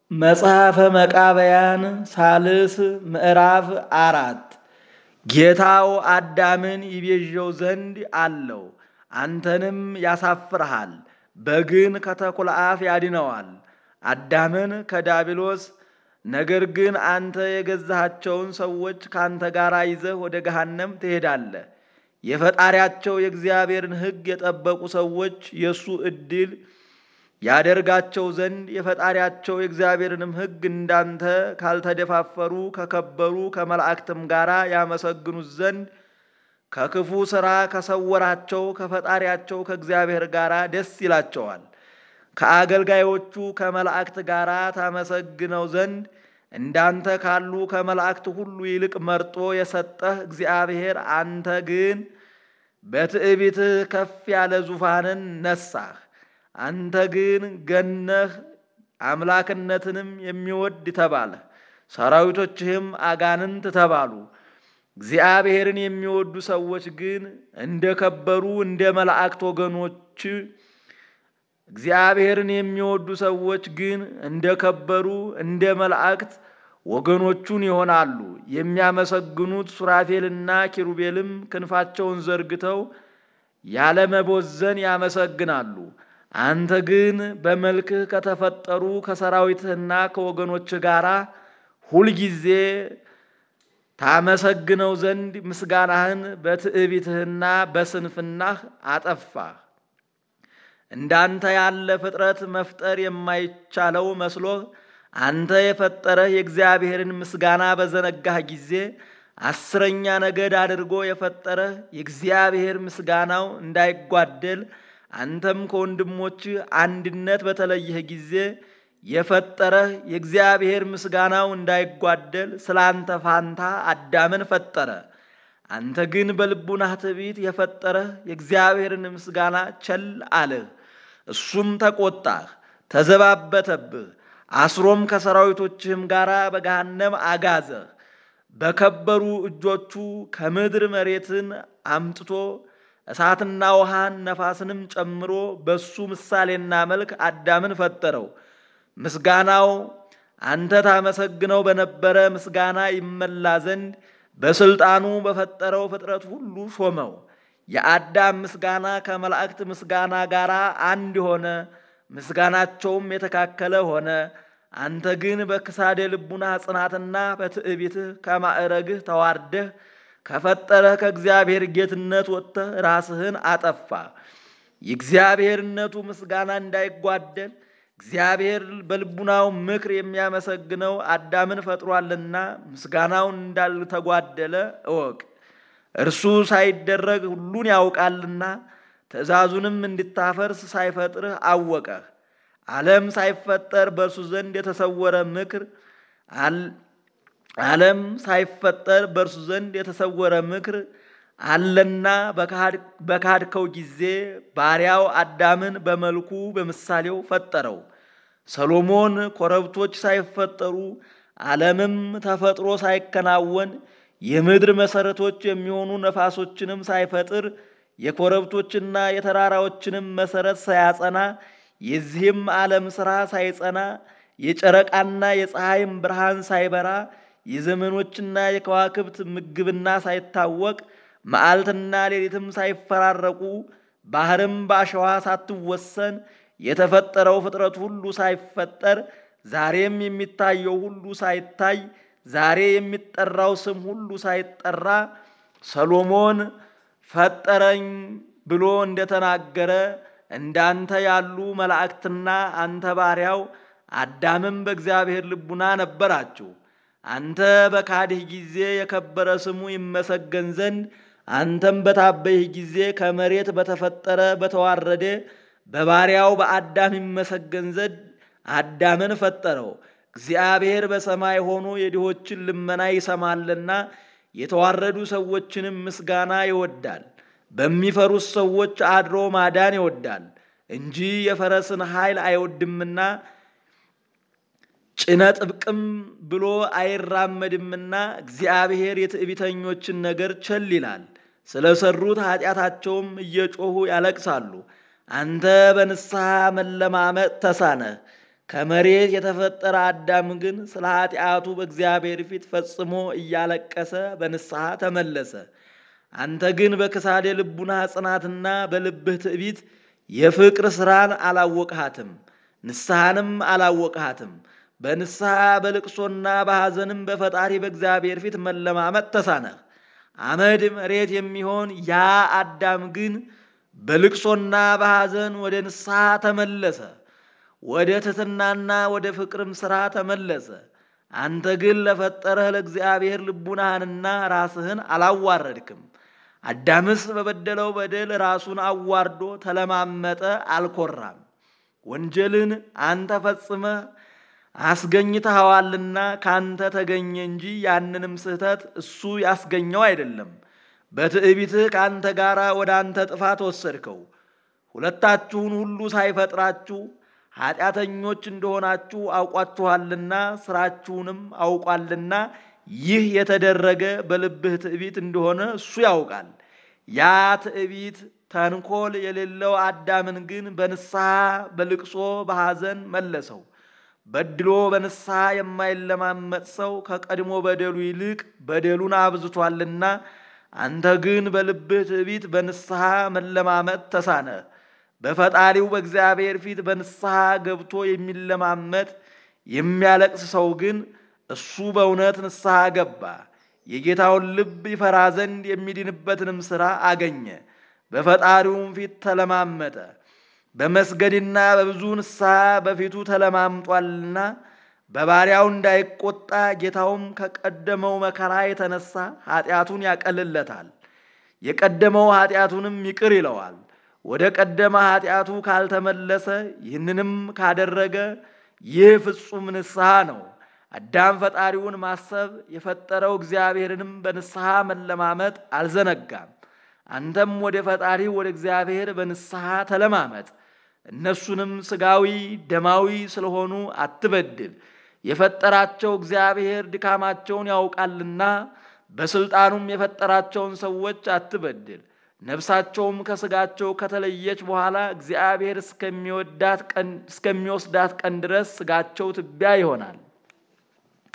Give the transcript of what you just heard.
መጽሐፈ መቃብያን ሳልስ ምዕራፍ አራት ጌታው አዳምን ይቤዠው ዘንድ አለው፣ አንተንም ያሳፍርሃል፣ በግን ከተኩላ አፍ ያድነዋል። አዳምን ከዳቢሎስ ነገር ግን አንተ የገዛሃቸውን ሰዎች ከአንተ ጋር ይዘህ ወደ ገሃነም ትሄዳለህ። የፈጣሪያቸው የእግዚአብሔርን ሕግ የጠበቁ ሰዎች የእሱ ዕድል ያደርጋቸው ዘንድ የፈጣሪያቸው የእግዚአብሔርንም ሕግ እንዳንተ ካልተደፋፈሩ ከከበሩ ከመላእክትም ጋር ያመሰግኑት ዘንድ ከክፉ ሥራ ከሰወራቸው ከፈጣሪያቸው ከእግዚአብሔር ጋር ደስ ይላቸዋል። ከአገልጋዮቹ ከመላእክት ጋር ታመሰግነው ዘንድ እንዳንተ ካሉ ከመላእክት ሁሉ ይልቅ መርጦ የሰጠህ እግዚአብሔር አንተ ግን በትዕቢትህ ከፍ ያለ ዙፋንን ነሳህ። አንተ ግን ገነህ አምላክነትንም የሚወድ ተባለህ። ሰራዊቶችህም አጋንንት ተባሉ። እግዚአብሔርን የሚወዱ ሰዎች ግን እንደ ከበሩ እንደ መላእክት ወገኖች እግዚአብሔርን የሚወዱ ሰዎች ግን እንደ ከበሩ እንደ መላእክት ወገኖቹን ይሆናሉ። የሚያመሰግኑት ሱራፌልና ኪሩቤልም ክንፋቸውን ዘርግተው ያለመቦዘን ያመሰግናሉ። አንተ ግን በመልክህ ከተፈጠሩ ከሰራዊትህና ከወገኖችህ ጋር ሁልጊዜ ታመሰግነው ዘንድ ምስጋናህን በትዕቢትህና በስንፍናህ አጠፋህ። እንዳንተ ያለ ፍጥረት መፍጠር የማይቻለው መስሎህ አንተ የፈጠረህ የእግዚአብሔርን ምስጋና በዘነጋህ ጊዜ አስረኛ ነገድ አድርጎ የፈጠረህ የእግዚአብሔር ምስጋናው እንዳይጓደል አንተም ከወንድሞችህ አንድነት በተለየህ ጊዜ የፈጠረህ የእግዚአብሔር ምስጋናው እንዳይጓደል ስለ አንተ ፋንታ አዳምን ፈጠረ። አንተ ግን በልቡናህ ትዕቢት የፈጠረህ የእግዚአብሔርን ምስጋና ቸል አልህ። እሱም ተቆጣህ፣ ተዘባበተብህ። አስሮም ከሰራዊቶችህም ጋር በገሃነም አጋዘህ። በከበሩ እጆቹ ከምድር መሬትን አምጥቶ እሳትና ውሃን ነፋስንም ጨምሮ በሱ ምሳሌና መልክ አዳምን ፈጠረው። ምስጋናው አንተ ታመሰግነው በነበረ ምስጋና ይመላ ዘንድ በስልጣኑ በፈጠረው ፍጥረት ሁሉ ሾመው። የአዳም ምስጋና ከመላእክት ምስጋና ጋር አንድ ሆነ፣ ምስጋናቸውም የተካከለ ሆነ። አንተ ግን በክሳደ ልቡና ጽናትና በትዕቢትህ ከማዕረግህ ተዋርደህ ከፈጠረህ ከእግዚአብሔር ጌትነት ወጥተህ ራስህን አጠፋ። የእግዚአብሔርነቱ ምስጋና እንዳይጓደል እግዚአብሔር በልቡናው ምክር የሚያመሰግነው አዳምን ፈጥሯልና ምስጋናው እንዳልተጓደለ እወቅ። እርሱ ሳይደረግ ሁሉን ያውቃልና ትእዛዙንም እንድታፈርስ ሳይፈጥርህ አወቀህ። ዓለም ሳይፈጠር በእርሱ ዘንድ የተሰወረ ምክር ዓለም ሳይፈጠር በእርሱ ዘንድ የተሰወረ ምክር አለና በካድከው ጊዜ ባሪያው አዳምን በመልኩ በምሳሌው ፈጠረው። ሰሎሞን ኮረብቶች ሳይፈጠሩ ዓለምም ተፈጥሮ ሳይከናወን የምድር መሰረቶች የሚሆኑ ነፋሶችንም ሳይፈጥር የኮረብቶችና የተራራዎችንም መሰረት ሳያጸና የዚህም ዓለም ሥራ ሳይጸና የጨረቃና የፀሐይም ብርሃን ሳይበራ የዘመኖችና የከዋክብት ምግብና ሳይታወቅ መዓልትና ሌሊትም ሳይፈራረቁ ባህርም በአሸዋ ሳትወሰን የተፈጠረው ፍጥረት ሁሉ ሳይፈጠር ዛሬም የሚታየው ሁሉ ሳይታይ ዛሬ የሚጠራው ስም ሁሉ ሳይጠራ ሰሎሞን ፈጠረኝ ብሎ እንደተናገረ እንዳንተ ያሉ መላእክትና አንተ ባሪያው አዳምም በእግዚአብሔር ልቡና ነበራችሁ። አንተ በካድህ ጊዜ የከበረ ስሙ ይመሰገን ዘንድ አንተም በታበይህ ጊዜ ከመሬት በተፈጠረ በተዋረደ በባሪያው በአዳም ይመሰገን ዘንድ አዳምን ፈጠረው። እግዚአብሔር በሰማይ ሆኖ የድሆችን ልመና ይሰማልና የተዋረዱ ሰዎችንም ምስጋና ይወዳል። በሚፈሩት ሰዎች አድሮ ማዳን ይወዳል እንጂ የፈረስን ኃይል አይወድምና ጭነ ጥብቅም ብሎ አይራመድምና እግዚአብሔር የትዕቢተኞችን ነገር ቸል ይላል። ስለሰሩት ኃጢአታቸውም እየጮኹ ያለቅሳሉ። አንተ በንስሐ መለማመጥ ተሳነህ። ከመሬት የተፈጠረ አዳም ግን ስለ ኃጢአቱ በእግዚአብሔር ፊት ፈጽሞ እያለቀሰ በንስሐ ተመለሰ። አንተ ግን በክሳዴ ልቡና ጽናትና በልብህ ትዕቢት የፍቅር ሥራን አላወቅሃትም፣ ንስሐንም አላወቅሃትም። በንስሐ በልቅሶና በሐዘንም በፈጣሪ በእግዚአብሔር ፊት መለማመጥ ተሳነህ። አመድ መሬት የሚሆን ያ አዳም ግን በልቅሶና በሐዘን ወደ ንስሐ ተመለሰ፣ ወደ ትሕትናና ወደ ፍቅርም ሥራ ተመለሰ። አንተ ግን ለፈጠረህ ለእግዚአብሔር ልቡናህንና ራስህን አላዋረድክም። አዳምስ በበደለው በደል ራሱን አዋርዶ ተለማመጠ፣ አልኮራም። ወንጀልን አንተ ፈጽመህ አስገኝተኸዋልና ካንተ ተገኘ እንጂ ያንንም ስህተት እሱ ያስገኘው አይደለም። በትዕቢትህ ከአንተ ጋር ወደ አንተ ጥፋት ወሰድከው። ሁለታችሁን ሁሉ ሳይፈጥራችሁ ኃጢአተኞች እንደሆናችሁ አውቋችኋልና ስራችሁንም አውቋልና ይህ የተደረገ በልብህ ትዕቢት እንደሆነ እሱ ያውቃል። ያ ትዕቢት ተንኮል የሌለው አዳምን ግን በንስሐ በልቅሶ በሐዘን መለሰው። በድሎ በንስሐ የማይለማመጥ ሰው ከቀድሞ በደሉ ይልቅ በደሉን አብዝቷልና፣ አንተ ግን በልብህ ትዕቢት በንስሐ መለማመጥ ተሳነ። በፈጣሪው በእግዚአብሔር ፊት በንስሐ ገብቶ የሚለማመጥ የሚያለቅስ ሰው ግን እሱ በእውነት ንስሐ ገባ፣ የጌታውን ልብ ይፈራ ዘንድ የሚድንበትንም ሥራ አገኘ። በፈጣሪውም ፊት ተለማመጠ። በመስገድና በብዙ ንስሐ በፊቱ ተለማምጧልና በባሪያው እንዳይቆጣ ጌታውም ከቀደመው መከራ የተነሳ ኃጢአቱን ያቀልለታል፣ የቀደመው ኃጢአቱንም ይቅር ይለዋል። ወደ ቀደመ ኃጢአቱ ካልተመለሰ ይህንንም ካደረገ ይህ ፍጹም ንስሐ ነው። አዳም ፈጣሪውን ማሰብ የፈጠረው እግዚአብሔርንም በንስሐ መለማመጥ አልዘነጋም። አንተም ወደ ፈጣሪ ወደ እግዚአብሔር በንስሐ ተለማመጥ። እነሱንም ሥጋዊ ደማዊ ስለሆኑ አትበድል። የፈጠራቸው እግዚአብሔር ድካማቸውን ያውቃልና በሥልጣኑም የፈጠራቸውን ሰዎች አትበድል። ነፍሳቸውም ከሥጋቸው ከተለየች በኋላ እግዚአብሔር እስከሚወስዳት ቀን ድረስ ሥጋቸው ትቢያ ይሆናል።